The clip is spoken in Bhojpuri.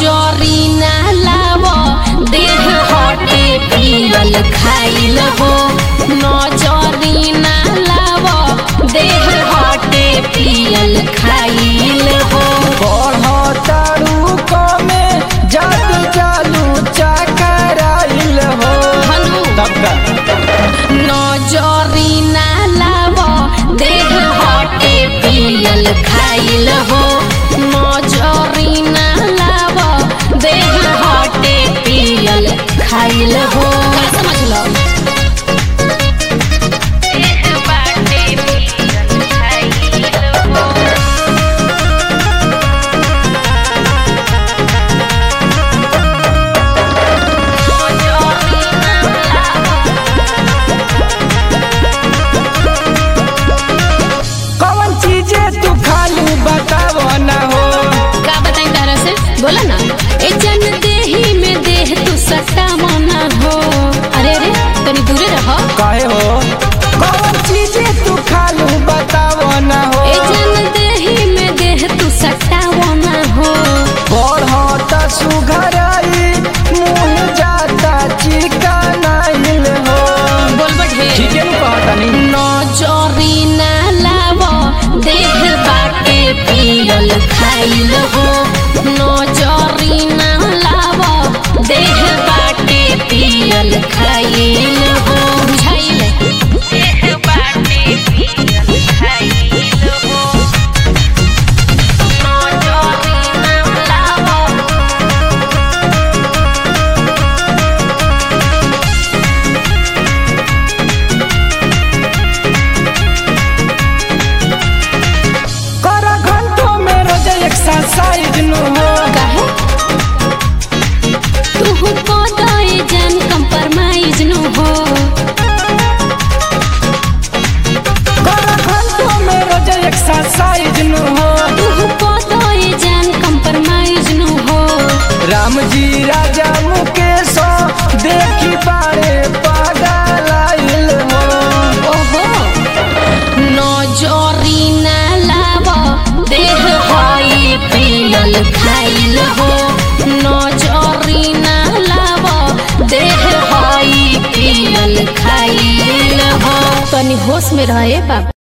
नजरी ना लाव देह हटे पियल खाइल हो नजरी ना लाव देह हटे पियल खाइल हो बढ़तारू कमे जात चालू चकराइल हो हनु तब का नजरी ना लाव देह हटे पियल खाइल हो नजरी ना लाव देह हटे पियल खाइल हो का समझ लो देह बाटे पियल खाइल हो कौन चीजें तू खालू बतावो ना हो का बताई तारा से बोला ना ए जन देही में देह तू सट्टा मना हो अरे रे तनी दूरे रहो कहे हो कौन चीजें तू खालू बतावो ना हो ए जन देही में देह तू सट्टा मना हो बढ़त सुघराई मुँह जाता चिकनाइल हो बोल बढ़े ठीक है नु कहतनी नजरी ना लाव देह बाटे पियल खाइल हो नजरी ना लाव देह बाटे पियल खाइल हो बुझाइल देह बाटे पियल खाइल हो नजरी ना लाव कर घंटों में रोज एक्सरसाइज नु हो काहे तू पदाए जन कंप्रोमाइज नु हो कर घंटों में रोज एक्सरसाइज नु हो तू पदाए जन कंप्रोमाइज नु हो राम जी राजा मुकेश देखी बारे पागल आइल हो ओहो नजरी ना लाव देह हई पियल खाइल हो नजरी ना लाव देह हई पियल खाइल हो तनी होश में रहे बाबा